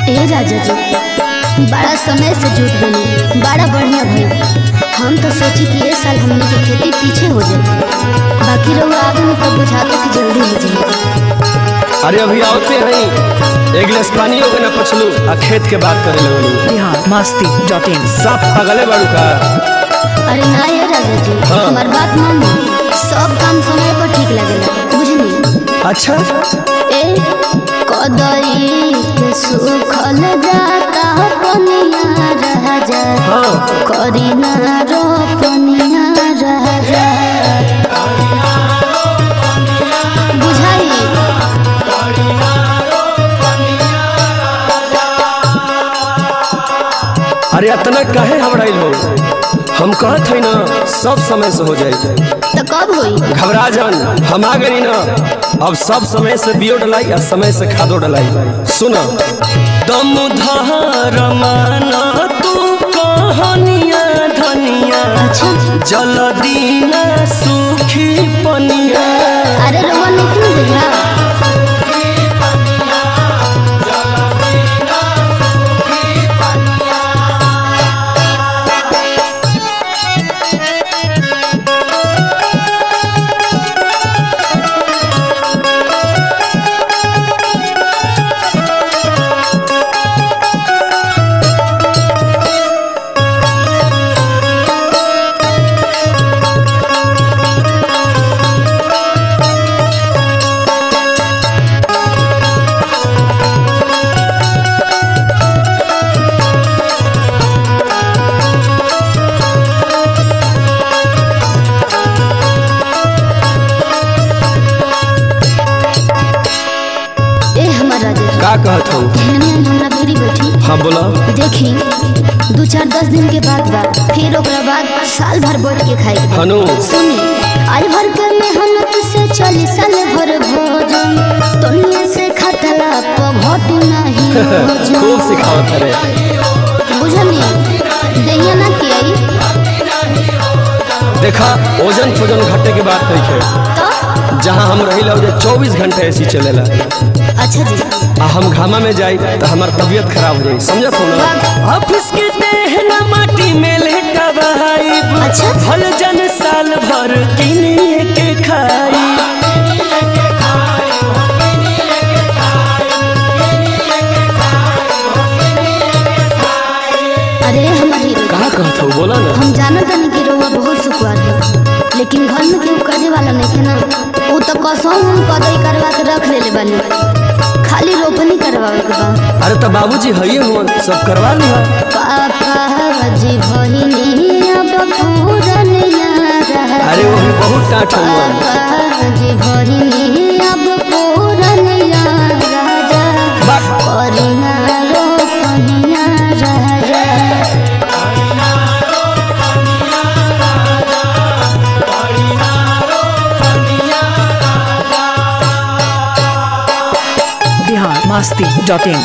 ए राजा जी बड़ा समय से जुट बनी बड़ा बढ़िया भइल हम तो सोची कि ये साल हमने की खेती पीछे हो जाए बाकी रहुआ आगे में तो बुझाते कि जल्दी हो जाए अरे अभी आवते हैं एक गिलास पानी हो गया ना पछलू आ खेत के बात करे लगलू बिहार मस्ती डॉट इन साफ पगले बाड़ू का अरे ना ये राजा जी हाँ। हमार बात मानी सब काम समय पर ठीक लगेला बुझनी अच्छा ए कदई के सुखल जाता पनिया रह जा हाँ करी ना रो पनिया रह जा बुझाई अरे इतना काहे घबराइल हो हम कहत हई ना सब समय से हो जाए तो कब होई घबरा जान हम आ गई ना अब सब समय से बियो डलाई और समय से खादो डलाई सुन दम धार माना तू कहनिया धनिया अच्छा जल दीना सुखी पनिया अरे रउआ नहीं बुझा ए हमार राजा जी का कहत हूँ एहने हमरा भेरी बैठी हाँ बोला देखी दू चार दस दिन के बाद बा फिर ओकरा बाद साल भर बैठ के खाई हनु सुनी आज भर के मेहनत से चली साल भर भोजन तोनिया से खटला पघट नहीं भोजन खूब सिखावत रे बुझनी दैया ना कि आई देखा ओजन फोजन घटे के बात नहीं है तो जहाँ हम रही ला चौबीस घंटे ऐसी चलेला अच्छा जी आ हम घामा में जाई तो हमार तबीयत खराब हो जाई समझत हो ना ऑफिस के देहना माटी में लेटा बहाई अच्छा। फल जन साल भर किनिए के खाई अरे हमार हीरो कहा कहत हो बोला ना हम जानत नहीं कि रउआ बहुत सुखवार है लेकिन घर में केहू करे वाला नहीं है ना वो तो कसम हम कदई करवा के रख लेले बानी खाली रोपनी करवावे के बा अरे तो बाबूजी हइए हो सब करवा लिहा पापा जी बहिनी अब पूरनिया रह अरे वो भी बहुत टाट हुआ पापा जी बहिनी अब पूरनिया राजा बात करिना रोपनिया राजा बिहार मस्ती डॉट इन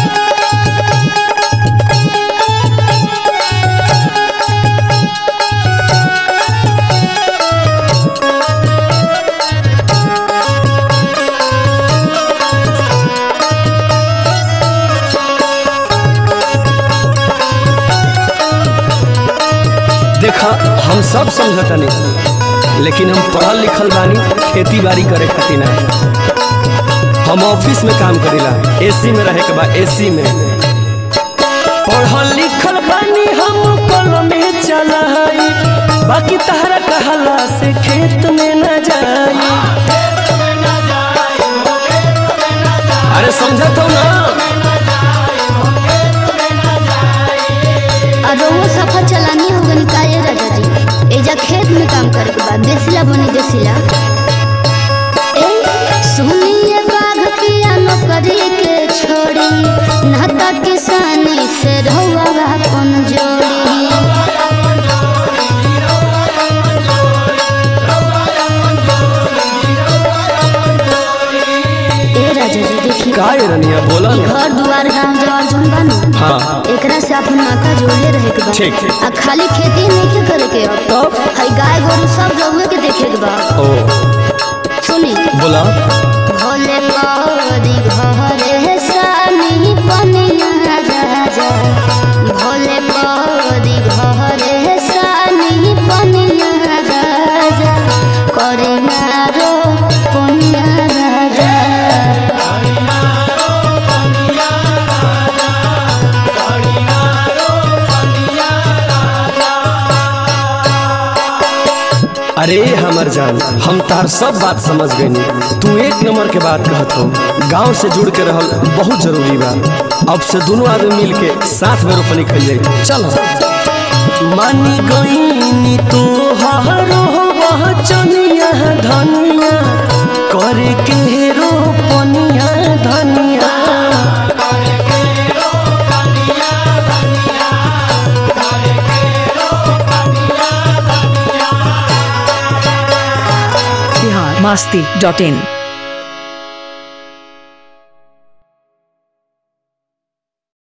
देखा हम सब समझता नहीं लेकिन हम पढ़ल लिखल बानी खेती बाड़ी करे खातिर ना हम ऑफिस में काम करेला एसी में रहे के बाद एसी में पढ़ल लिखल बानी हम कल में चलाई बाकी तहरा कहला से खेत में न जाई अरे समझत हो ना और वो सफर चलानी हो गनी काये राजा जी एजा खेत में काम करे के बाद देसिला बनी देसिला ए सुनिए बाघ पिया नौकरी के छोड़ी नाता किसानी से रहुआ अपन जोड़ी ए राजा जी देखिए का ये रनिया बोला ई ना घर दुआर गांव जवार जोन बानू हाँ एकरा से अपन माता जोड़ले रहे के बा ठीक। आ खाली खेती नहीं के करे के अब तब हई गाय गोरु सब रहुए के देखे के बा ओ सुनी बोला भोले करी घरे सानी पनिया अरे हमर जान हम तार सब बात समझ गए तू एक नंबर के बात कहत हो गांव से जुड़ के रहल बहुत जरूरी बा अब से दोनों आदमी मिल के साथ में रोपनी कर जाए चलो मानी गईनी तो हारो वह चनिया धनिया करे के रोपनिया धनिया बिहार मस्ती डॉट इन